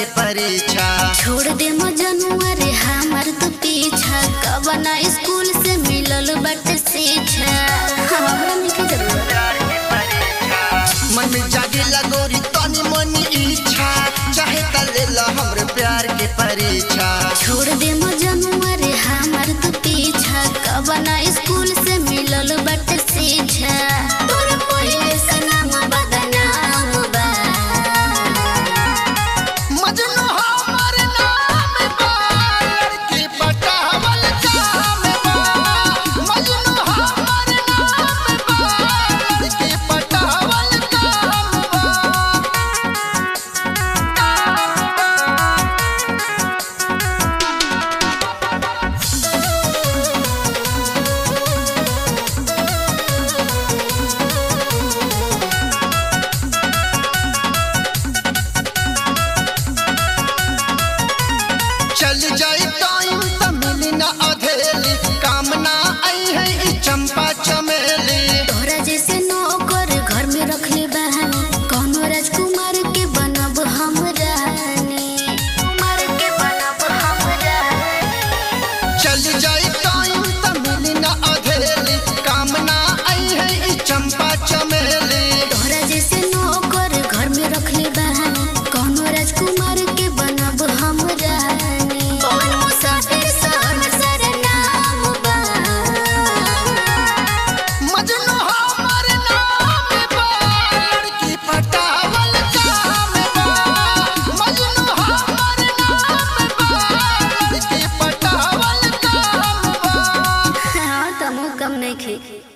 परीक्षा छोड़ दे मजनुआ रे हमार तो पीछा कब ना स्कूल से मिलल बट शिक्षा हमरा नहीं जरूरत मन में जागे लगोरी तनी मनी इच्छा चाहे त ले ला हमरे प्यार के परीक्षा छोड़ दे मजनुआ रे हमार तो पीछा कब ना स्कूल से मिलल बट शिक्षा तोर पहिले से नाम बदनाम बा मजनू हमर नाम बा लड़की पटावल काम बा मजनू हमर नाम बा लड़की पटावल काम बा चल जाई टाइम त मिली ना अधेली काम ना आई है ई चंपा चमेली तोहरा जैसे नौकर घर में रखले बहानी कौनो राजकुमार के बनब हम रानी कुमार के बनब हम रानी चल जाई टाइम त मिली ना अधेली काम ना आई है ई चंपा चमेली तोहरा जैसे नौकर घर में रखले बहानी कौनो राजकुमार के बनब हम रानी कौन मुसाफिर सन सरनाम बा मजनू हमर नाम बा लड़की पटावल काम बा मजनू हमर नाम बा लड़की पटावल काम बा हाँ तमो कम नहीं खे